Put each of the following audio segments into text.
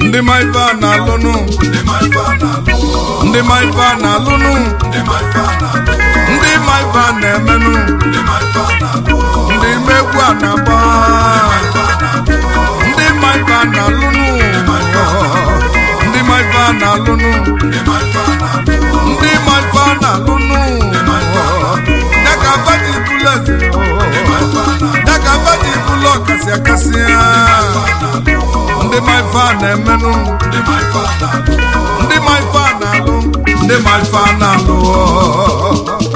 ndị ma ife a na-alụnụ ndị ma ife a na-alụ ndị ma ife a na-alụnụ ndị ma ife a na-alụ ndị ma ife a na-emenụ ndị ma ife a na-alụ ndị ma egwu a na-agba ndị ma ife a na-alụnụ ndị ma ife a na-alụnụ ndị ma ife a na-alụ ndị ma ife a na-alụnụ ya ka abaji bụlụ eze ya ka abaji bụlụ ọkasị akasị ndị ma ife a na-emenụ ndị ma ife a na-alụ ndị ma ife a na-alụ ndị ma ife a na-alụ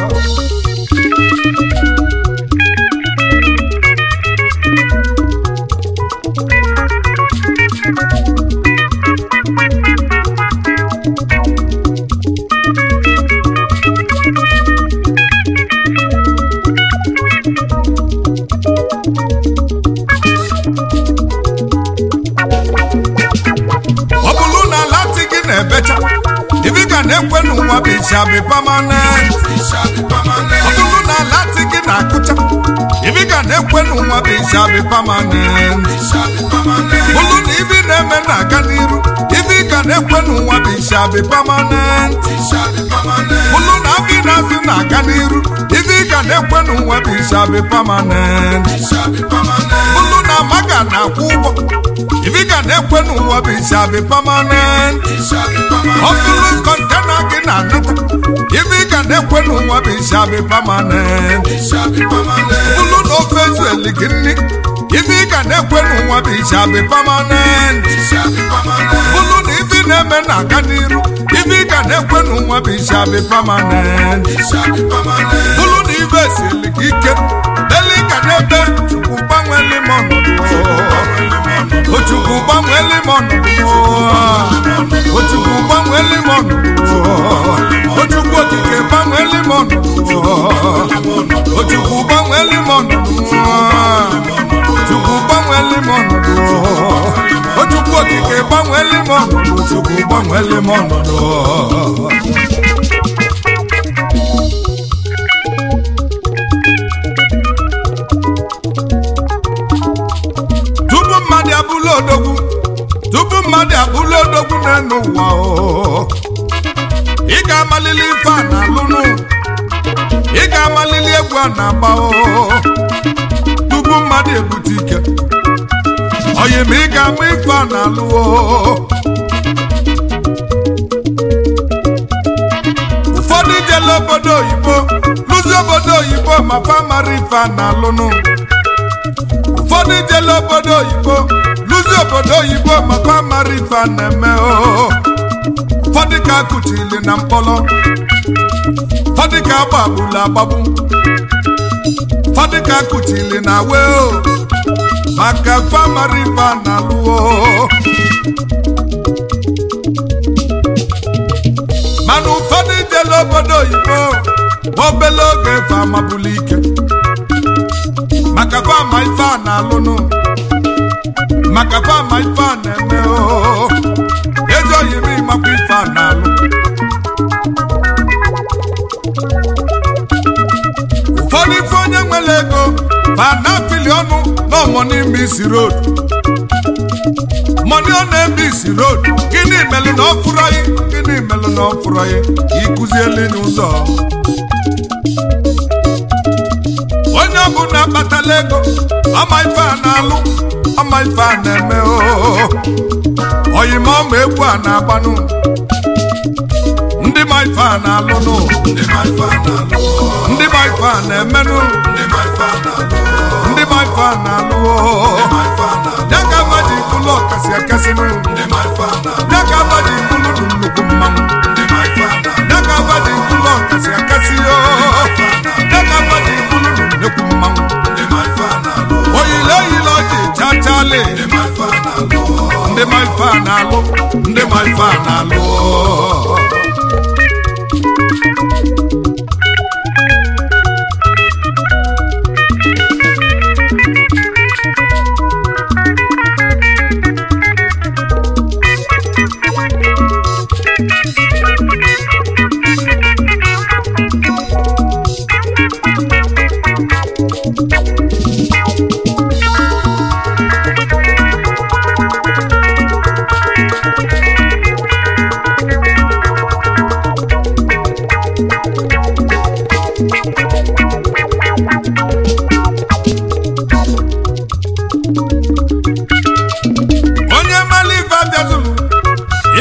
ọ bụrụ na lati gị na-ebecha ibi ka na-ekwe n'ụwa bụ ishabi pamanent Ishabi ọ permanent bụrụ na lati gị na-akụcha ibi ka na-ekwe n'ụwa bụ ishabi pamanent Ishabi permanent bụrụ na ibi na-eme na-aga n'iru ibi ka na-ekwe n'ụwa bụ ishabi pamanent Ishabi permanent bụrụ na abi na-azụ na-aga n'iru ibi ka na-ekwe n'ụwa bụ ishabi pamanent Ishabi permanent bụrụ na maga na-akwụ ụgwọ ibi ka na-ekwe n'ụwa bụ ishabi pamanent Ishabi ọ permanent bụrụ kọntena gị na-anata ibe ị ga na-ekwe n'ụwa bụ ishabi pamanent Ishabi permanent bụrụ na ofe ezueli gị nri ibe ị ga na-ekwe n'ụwa bụ ishabi pamanent Ishabi permanent bụrụ na ibe ị na-eme na-aga n'iru ibe ị ga na-ekwe n'ụwa bụ ishabi pamanent Ishabi permanent bụrụ na ibe esili gị ike deli ga na-ebe chukwu gbanweli m ọnọdụ ochukwu gbanweli m ọnọdụ ochukwu gbanweli m ọnọdụ ochukwu okike gbanweli m ọnọdụ ochukwu gbanweli m ọnọdụ chukwu gbanweli m ọnọdụ ochukwu okike gbanweli m ọnọdụ chukwu gbanweli m ọnọdụ tupu mmadụ abụla odogwu tupu mmadụ abụla odogwu n'elu ụwa o ị ga-amalili ife a na-alụnụ ị ga-amalili egwu a na-agba o tupu mmadụ ebute ike oyi ma ị ga-ama ife a na-alụ o ụfọdụ jela obodo oyibo lụzi obodo oyibo ma fa mara ife a na-alụnụ ụfọdụ jela obodo oyibo lụzi obodo oyibo maka mara ife a na-eme o ụfọdụ ka akụchili na mkpọrọ ụfọdụ ka agbagbulu agbagbu ụfọdụ ka akụchili na we o maka famara ife a na-alụ o mana ụfọdụ jela obodo oyibo ma obele oge fa amabulu ike maka fama ife a na-alụnụ maka fama ife a na-eme o ezoghị m ịmakwa ife a na-alụ ụfọdụ ife onye nwere ego ma na-apịli ọnụ n'ọmọnị isi road mọni ọ na-eme isi road gịnị melụ na ọ fụrụ anyị gịnị melụ na ọ fụrụ anyị ịkụzieli n'ụzọ onye ọbụla kpatala ego ọma ife a na-alụ ọma ife a na-eme oo oyima ọma egwu a na-agbanụ ndị ma ife a na-alụnụ ndị ma ife a na-alụ ndị ma ife a na-emenụ ndị ma ife a na-alụ ndị ma ife a na-alụ oo ma ife a na-alụ ya ka amaji bụlụ ọkasị akasịnụ ndị ma ife a na-alụ ya ka amaji bụlụ nụ nnukwu mmanwụ ndị ma ife a na-alụ ya ka amaji bụlụ ọkasị akasị oo ya ka amaji bụlụ nụ nnukwu mmanwụ ndị ma ife a na-alụ oyile oyile ọjị chachale ndị ma ife a na-alụ ndị ma ife a na-alụ ndị ma ife a na-alụ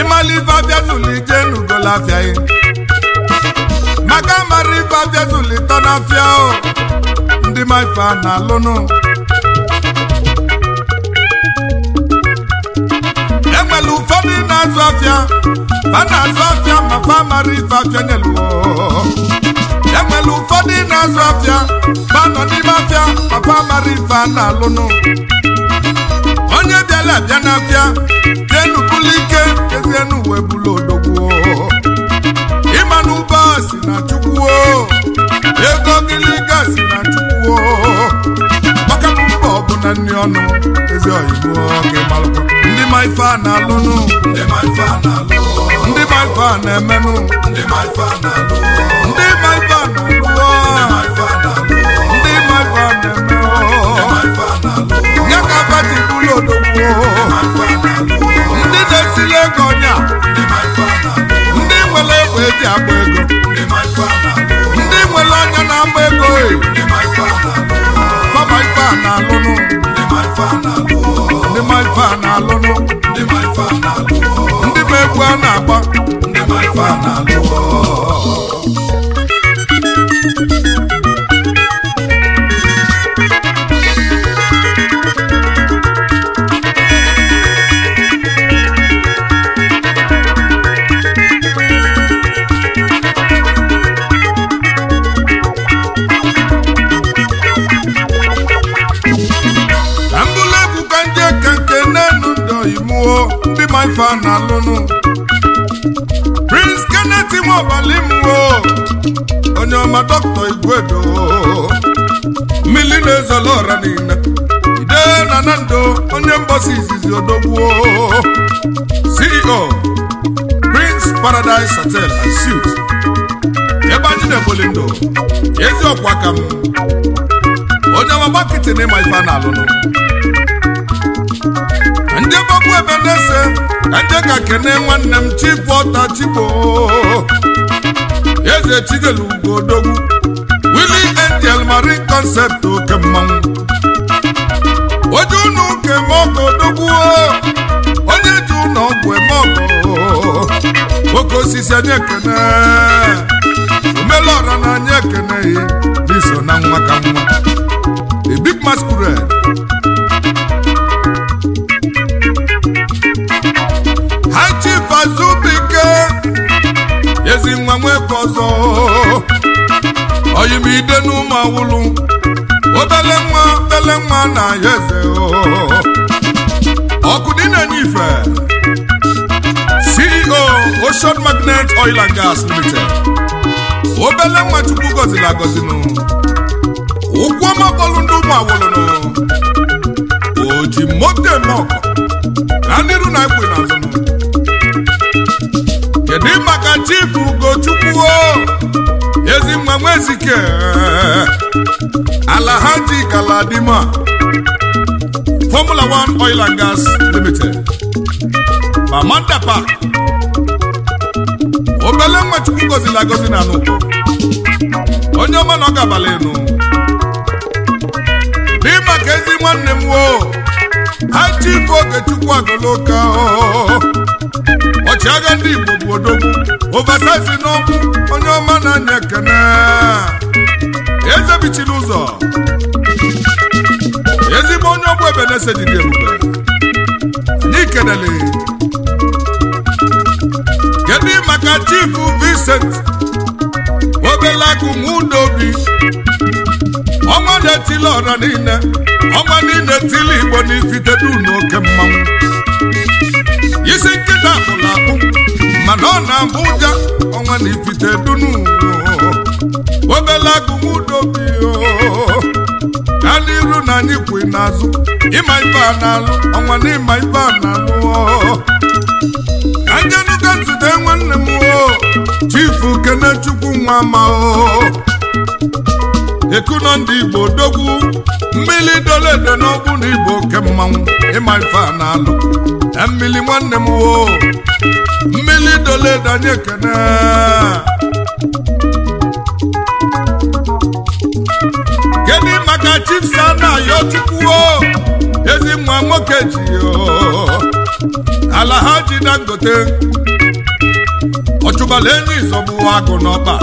ịmala ife abịa zụlụ ije n'ugola afịa ya maka mara ife abịa zụlụ ịtọ n'afịa o ndị ma ife a na-alụnụ enwere ụfọdụ na-azụ afịa fa na-azụ afịa ma fa mara ife afịa nyeluo enwere ụfọdụ na-azụ afịa fa nọ n'ime afịa ma fa mara ife a na-alụnụ onye bịara abịa n'afịa jenu bulu ike ezienu wee bulu odogwu ịma na ụba si na chukwu ego gịlịga si na chukwu maka na mba ọ bụ na nri ọnụ ezi oyibo gị malụkwa ndị ma ife a na-alụnụ ndị ma ife a na-alụ ndị ma ife a na-emenụ ndị ma ife a na-alụ ndị ma ife a na-alụ ndị ma ife a na-alụ ndị ma ife a na-eme ndị ma ife a na-alụ nye ka bati bulu odogwu ma ife a na-alụ ndị na-esili ego ọnya ndị ma ife a na-alụ ndị nwere egbe eji agba ego ndị ma ife a na-alụ ndị nwere ọnya na-agba ego e ndị ma ife a na-alụ fama ife a na-alụnụ ndị ma ife a na-alụ ndị ma ife a na-alụnụ ndị ma ife a na-alụ ndị ma egwu a na-agba ndị ma ife a na-alụ ka mbụlụ egwu ka ndị eke nke n'enu ndị oyimuo ndị ma ife a na-alụnụ prince kenneth nwaọbali mwo onye ọma dọkịta igwedo mmiri na-ezolo ọra niile ide na nando onye mgbasa izizi odogwuo ceo prince paradise hotel and suites ebe anyị na-eboli ndụ ezi ọkwa ka m onye ọma gbakịtị na ịma ife a na-alụnụ ndị gbagbu ebe na-ese ka ndị ka kene nwanne m chifu ọta chigbo eze chigelu ugodogwu willi angel marine concept oke mmanwụ oje ụnụ ụka eme ọgọ odogwu onye ji ụlọ ọgwụ eme ọgọ oke osisi anyị ekene omelọra na anyị ekeneghị n'iso na nwa ka nwa a big masquerade high chief azubike ezi nwa nweke ọzọ oyimide n'ụmụ awụlụ obele nwa obele nwa na ya eze ọkụ dị na-enye ife ceo ocean magnet oil and gas limited obele nwa chukwu gọziri agọzinụ ụkwụ ọma bọọlụ ndị ụmụ awụlụnụ o ji moto eme ọkọ na n'iru na ekwe n'azụnụ kedu maka chief ugochukwu ezi nwa nwezike alahaji galadima formula 1 oil and gas limited mamanda park obele nwa chukwu gọziri agọzi na n'ụkọ onye ọma na ọ ga-abalị enu dị maka ezi nwanne m wo ha chief ogechukwu agoloka ọchịagha ndị igbo bụ odogwu ovasaisi n'ọkụ onye ọma na-anya ekene eze bichiri ụzọ ezigbo onye ọgbọ ebe na-ese dị ebube anyị kenele kedu maka chief vincent obele agụ nwudobi ọnwa na-etili ọra niile ọnwa niile tili igbo n'ifitedu n'oke mmanwụ isi nkịta bụla akpụ mana ọ na-abụ ụja ọnwa na ifite dunu obele agụ nwudobi ka n'iru na anyị kwe n'azụ ịma ife a na-alụ ọnwa na ịma ife a na-alụ ka njenuga nzute nwanne m chifu kenechukwu nwa ma ekuno ndị igbo dogwu mmiri doledo n'ọgbụ na igbo oke mmanwụ ịma ife a na-alụ na mmiri nwanne m wo mmiri doledo anyị ekene kedu maka chief sana yo chukwuo ezi nwa nwoke ji yo alahaji dangote ọchụbala enyi zọbụ agụ n'ọba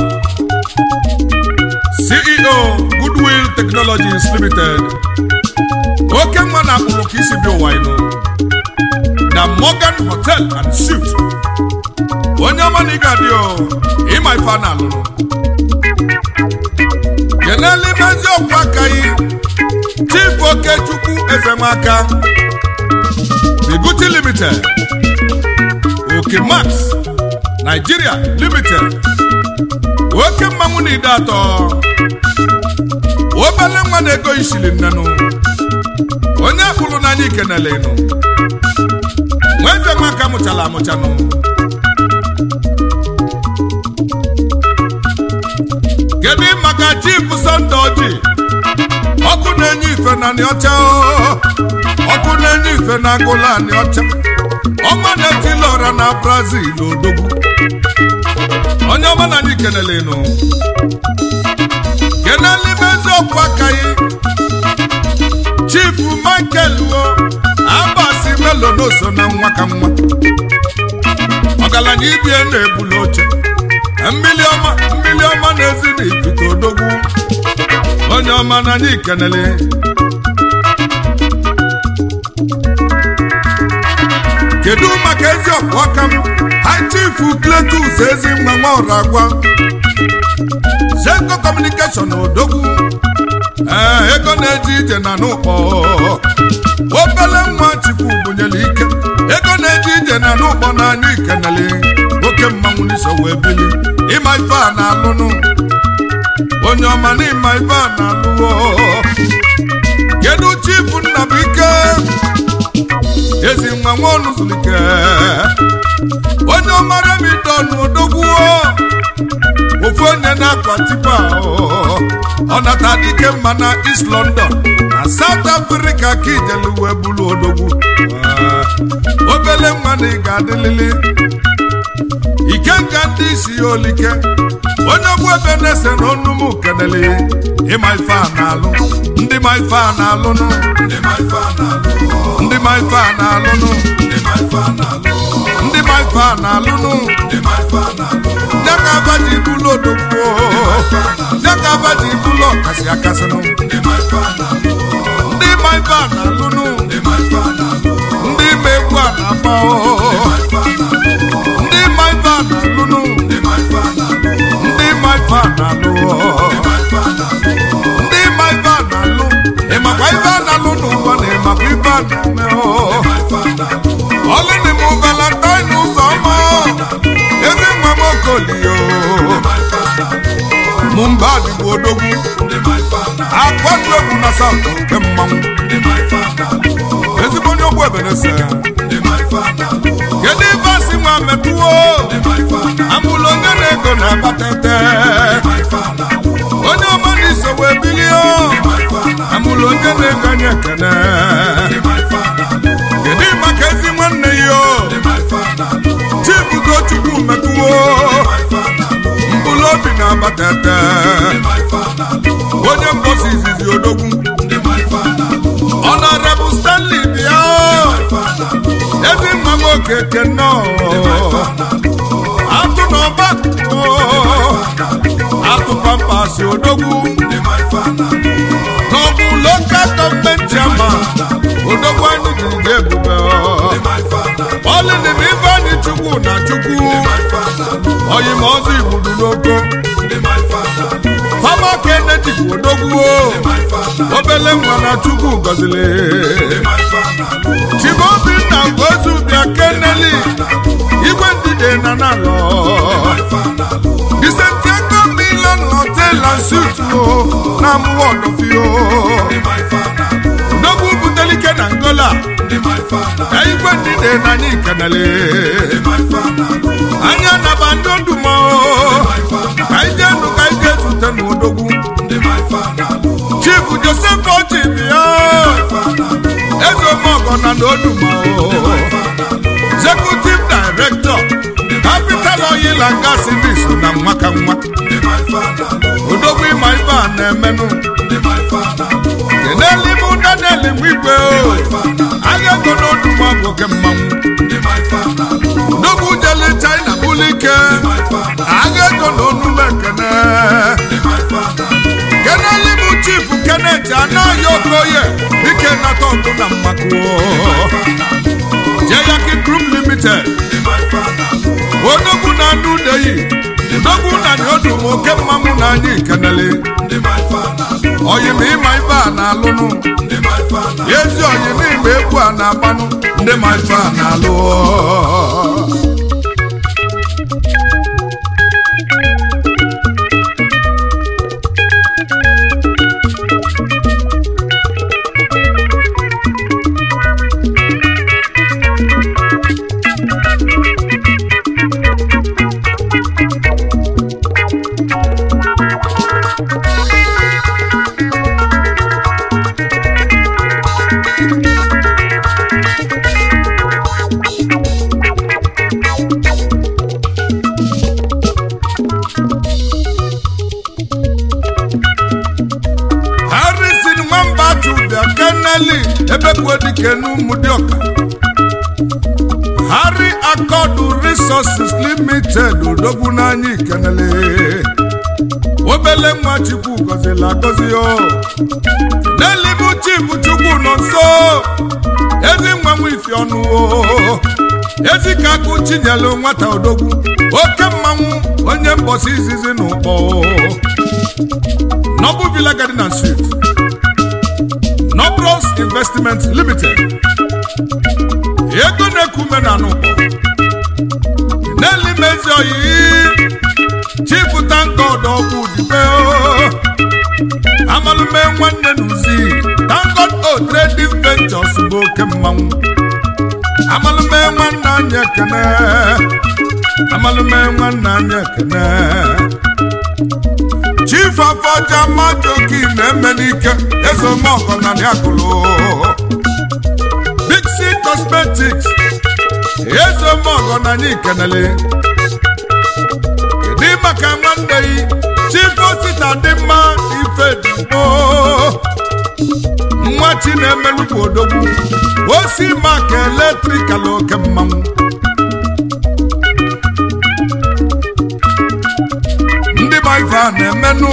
ceo goodwill technologies limited oke nwa na akpụrụ ka isi bi ụwa inu na morgan hotel and suit onye ọma na ị ga-adị o ịma ife a na-alụrụ kenele mezi ọkwa aka yi chief okechukwu ezemaka Biguti Limited, Oke Max, Nigeria Limited, Oke mmanwụ na ide atọ, obele nwa na-ego isili nnenu, onye akpụrụ n'anya ikenele nụ, nweze nwaka amụchala amụchanụ. Kedu maka chief Sunday Oji, ọkụ na-enye ife na ọcha ọkụ na-enye ife na agụla anị ọcha ọma na-etili ọra na brazil odogwu onye ọma na anyị kenelenu kenele mezi ọkwa akaghị chief michael wo abasi melo n'oso na nwa ka nwa ọgaranya ibie na-ebuli oche mmiri ọma mmiri ọma na-ezi na ikuku odogwu onye ọma na anyị kenele kedu maka ezi ọkwa aka m hachifu kletus ezi nwa nwa ọrụ agwa zenko kọmunikeshọn odogwu ee ego na-eji ije na n'ụkpọ obele nwa chukwu bunyere ike ego na-eji ije na n'ụkpọ n'anya ikenele oke mmanwụ n'iso wee bili ịma ife a na-alụnụ onye ọma na ịma ife a na-alụwo kedu chifu nnabụike ezi nwa nwaọnụ zulike onye ọmara m idonu odogwuo ofu onye na-akwa tipa ọ nata dike mma na East London na South Africa ka ijelu wee bulu odogwu obele nwa na ị ga-adịlili ikenga ndị isi ya olike onye ọgwụ ebe na-ese na ọnụm kenele ịma ife a na-alụ ndị ma ife a na-alụnụ ndị ma ife a na-alụ ndị ma ife a na-alụnụ ndị ma ife a na-alụ ndị ma ife a na-alụnụ ndị ma ife a na-alụ nyaka abaji bụlụ odogwu nyaka abaji bụlụ ọkasị akasịnụ ndị ma ife a na-alụ ndị ma ife a na-alụnụ ndị ma ife a na-alụ ndị ma egwu a na-agba ndị ma ife a na-alụ ndị ma ife a na-alụnụ ndị ma ife a na-alụ ndị ma ife a na-alụ ndị ma ife a na-alụ ndị ma ife a na-alụ ịmakwa ife a na-alụ n'ụwa na ịmakwa ife a na-eme ndị ma ife a na-alụ ọlụ dị m valentine ụzọ ọma ezi nwa m okolio ndị ma ife a na-alụ mụ mba dịbụ odogwu ndị ma ife a na-alụ akwatu egwu na saụt nke mmanwụ ndị ma ife a na-alụ ezigbo onye ogbu ebenese ndị ma ife a na-alụ kedu ife asị nwa metụwo ndị ma ife a na-alụ amụlụ onye na-ego na-abatete ndị ma ife a na-alụ onye ọma na iso wee bilie ndị ma ife a na-alụ amụlụ onye na-ego anya ekene ndị ma ife a na-alụ kedu maka ezi nwanne ya o ndị ma ife a na-alụ chibugo chukwu metụwo ndị ma ife a na-alụ mkpụrụ obi na-abatete ndị ma ife a na-alụ onye mbosi izizi odogwu ndị ma ife a na-alụ ọnọrebụ stanley bịa ife a na-alụ ezi nwa m okeke nnọọ atụ n'ọba atụ pampasị odogwu ndị ma ife a na-alụ n'ọbụ lokal gọọmenti ama odogwu anyị jiri ga ebube ndị ma ife a na-alụ ọlịdị na ife anyị chukwu na chukwu ma ife a na-alụ oyi ma ọzọ igbudu n'oko ndị ma ife a na-alụ fama ka eneji bụ odogwu ma ife a na-alụ obele nwa na chukwu gọzili ma ife a na-alụ chibobinna gozu bịa keneli igwe ndide na nalọ ife a na-alụ Vicentiago Milan Hotel and Suites o na mụwa ọdọfio ma ife a na-alụ n'ogwu butelike na Angola ndị ma ife a na-alụ ka igwe ndide na anyị kenele ma ife a na-alụ anya naba ndị ndụmọ ka ije ndụ ka ije zute n'odogwu ndị ma ife a na-alụ Chief Joseph Ochi bịa ife a na-alụ eze omeọgọ na n'odumọ ife a na-alụ Executive Director Capital Oil oyila ngasị ndị so na nwa ka nwa ndị ma ife a na-alụ odogwu ịma ibe a na-emenụ ndị ma ife a na-alụ keneli mụ daniel nwigwe o ife a na-alụ agha ego n'odu ma bụ oke mmanwụ ndị ma ife a na-alụ odogwu jele china bụlụ ike ma ife a na-alụ agha ego na onume ekene ndị ma ife a na-alụ keneli mụ chifu kenet anaghị okoye dike nata ọgụ na mmakuo jeyaki group limited ndị ma ife a na-alụ odogwu na anụ udeyi odogwu na ni odu ma oke mmanwụ na anyị kenele ndị ma ife a na-alụ oyim ịma ibe a na-alụnụ ndị ma ife a na-alụ ezi oyim ịma egwu a na-agbanụ ndị ma ife a na-alụ harrison nwamba jubia keneli ebekwe dike n'ụmụdịọka harry akọdụ resources limited odogwu n'anya ikenele obele nwa chukwu gọzila agọzi o n'elibu chibu chukwu nọ nso ezi nwa nwa ifi ọnụ o ezi ka akụ chinyelu nwata odogwu oke mmanwụ onye mbọsi izizi na ụkpọ Noble Villa Garden and Suite, Nobros Investment Limited, ego na-ekume na n'ụkpọ Nelly Mezi Oyi, Chief Tankod ọkụ dibe Amalume nwanne n'uzi, Tankod O Trading Ventures bụ oke mmanwụ Amalume nwanne anyị ekene Amalume nwanne anyị ekene chief afọja majoki na-eme n'ike ezomọgọ na yakụlụ bixi cosmetics ezomọgọ na anyị kenele dị maka nwanne yi chief osita dị mma ife digbo nwa chi na-emelukwu odogwu osi maka eletrikal oke mmanwụ ndị ma ife a na-emenụ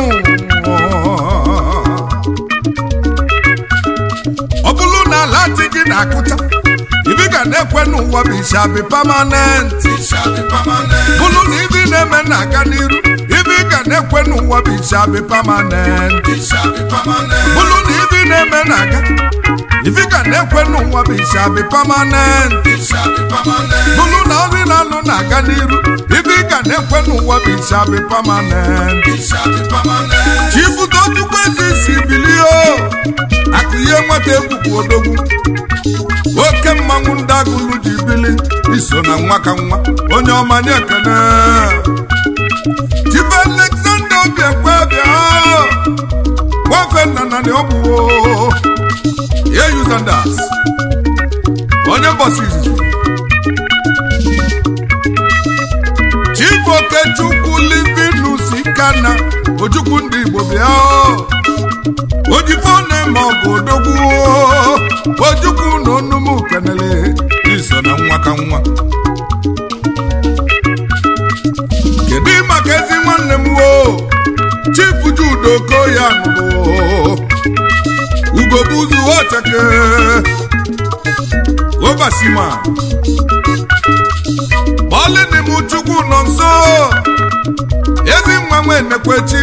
ọ bụrụ na ala dị gị na-akụcha ibi ga na-ekwe n'ụwa bụ ishabi pamanent Ishabi permanent. bụrụ na ibi na-eme na-aga n'iru ibi ga na-ekwe n'ụwa bụ ishabi pamanent Ishabi permanent. bụrụ na ibi na-eme na-aga ibi ga na-ekwe n'ụwa bụ ishabi pamanent Ishabi permanent. bụrụ na ọrụ ị na-alụ na-aga n'iru ibi ga na-ekwe n'ụwa bụ ishabi pamanent Ishabi permanent. chibudo chukwu ezi isi bilie akụ ihe nweta ekwukwu odogwu oke mmanwụ ndị agụlụ ji bili iso na nwa ka nwa onye ọma nye ekene chief alexander obiekwe bịa nwafe nna na ọgwụwo ye yuzandas onye mbọsi izizi chief okechukwu livinus ikana ojukwu ndị igbo bịa ojifone ma ọ bụ odogwu ojukwu na onumu kenele iso na nwa ka nwa kedu maka ezi nwanne m wo chief judo koya nụrụ ugobuzu ocheke obasima bọọlịnị m chukwu nọ nso ezi nwa nwe nekwechi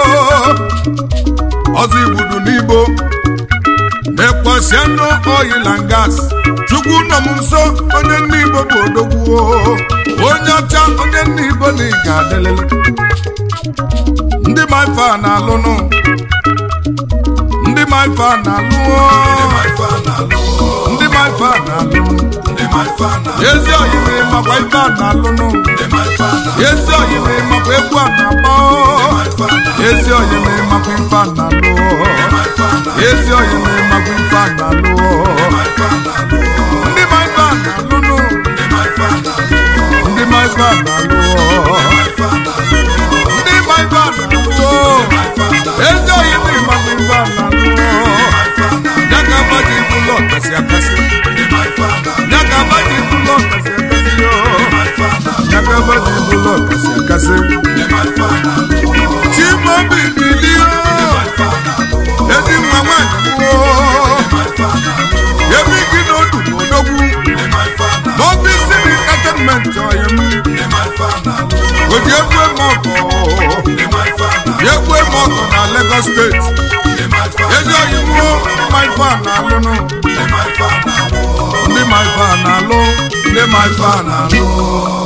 ọzọ igbudu n'igbo na-ekwesị anụ oil and gas chukwu nọ m nso onye nne igbo bụ odogwu onye ọcha onye nne igbo na ị ga-adịlịlị ndị ma ife a na-alụnụ ndị ma ife a na-alụ Ndị ma ife a na-alụ. ndị ma ife a na-alụnụ Ndị ma ife a na-alụ. ezi oyi na ịmakwa ife a na-alụnụ Ndị ma ife a na-alụ. ezi oyi na ịmakwa egwu a na-agba Ndị ma ife a na-alụ. ezi oyi na ịmakwa ife a na-alụ Ndị ma ife a na-alụ. ezi oyi na ịmakwa ife a na-alụ Ndị ma ife a na-alụ. ndị ma ife a na-alụnụ Ndị ma ife a na-alụ. ndị ma ife a na-alụ Ndị ma bụla ọkasị akasị chimaobi bilie ezi nwa nwanyị gboo ebe gị na odu n'odogwu n'obi isi m entertainment ọyị m oji egwu eme ọgọ ji egwu eme ọgọ na Lagos steeti ezi ọyị nwuo ma ife a na-alụnụ ndị ma ife a na-alụ ndị ma ife a na-alụ